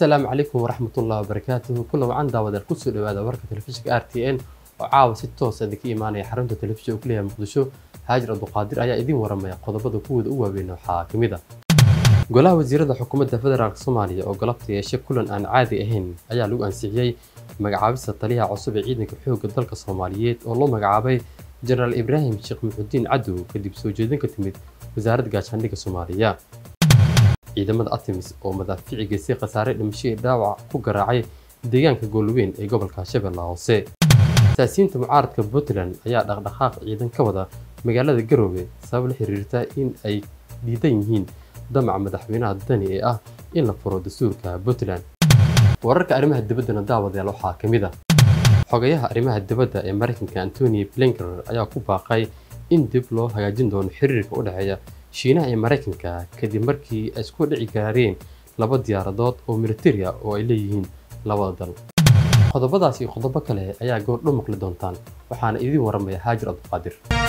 asalaamu calaykum waraxmatullahi wabarakaatuhu kulan wacan daawadaal kusoo dhawaada warka telefishinka r t n oo caawa si toos idinka imaanaya xarunta telefishinka ku leeyahay muqdisho haajir abduqaadir ayaa idiin waramaya qodobada kuwooda u waaweyn waxaa ka mid a golaha wasiirada xukuumadda federaalk soomaaliya oo galabta yeeshe kulan aan caadi ahayn ayaa lagu ansixiyey magacaabista taliyaha cusub ee ciidanka xoogga dalka soomaaliyeed oo loo magacaabay jenaraal ibraahim sheekh muxudiin cadow kadib soo jeedin ka timid wasaaradda gaashaandhigga soomaaliya ciidamada artemis oo madaafici geystay khasaare dhimashadii dhaawac ku garaacay deegaanka goolweyn ee gobolka shabeellaha hoose saasiyiinta mucaaradka puntland ayaa dhaqdhaqaaq ciidan ka wada magaalada garoowe sabab la xiriirta in ay diidan yihiin damaca madaxweynaha dani ee ah in la furo dastuurka puntland wararka arrimaha dibaddana daawadayaal waxaa ka mid ah xogayaha arrimaha dibadda ee maraykanka antony blinker ayaa ku baaqay in dib loo hagaajin doono xiriirka u dhexeeya shiinaha iyo maraykanka kadib markii ay isku dhici gaareen laba diyaaradood oo militari ah oo ay leeyihiin labada dal qodobadaas iyo qodobo kale ayaa goordho maqli doontaan waxaana idiin waramaya haajir abduqaadir